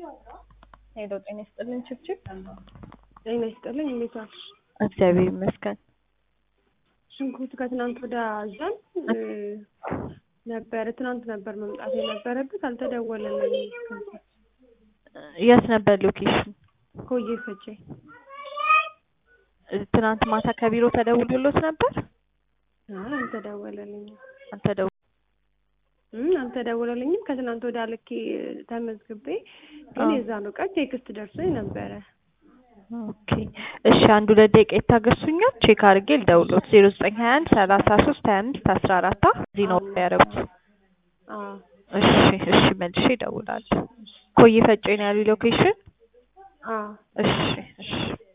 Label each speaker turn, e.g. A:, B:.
A: ሄሎ ጤና ይስጥልን ችብችብ።
B: ጤና ይስጥልኝ። እንዴት ዋልሽ?
A: እግዚአብሔር ይመስገን።
B: ሽንኩርት ከትናንት ወደ አዘን ነበረ። ትናንት ነበር መምጣት የነበረበት አልተደወለልኝም።
A: የት ነበር ሎኬሽን?
B: ኮዬ ፈጬ።
A: ትናንት ማታ ከቢሮ ተደውሎሎት ነበር?
B: አይ አልተደወለልኝም።
A: አልተደው
B: እም አልተደወለልኝም። ከትናንት ወደ ልኬ ተመዝግቤ ግን
A: አዎ።
B: የዛኑ ቀን ቴክስት ደርሶኝ ነበረ።
A: ኦኬ እሺ፣ አንድ ሁለት ደቂቃ ይታገሱኛል። ቼክ አድርጌ ልደውሎት። ዜሮ ዘጠኝ ሀያ አንድ ሰላሳ ሶስት ሀያ አምስት አስራ አራት እዚህ ነው ያደረጉት።
B: አዎ
A: እሺ እሺ፣ መልሼ እደውላለሁ። ኮዬ ፈጬ ነው ያሉ ሎኬሽን?
B: አዎ
A: እሺ እሺ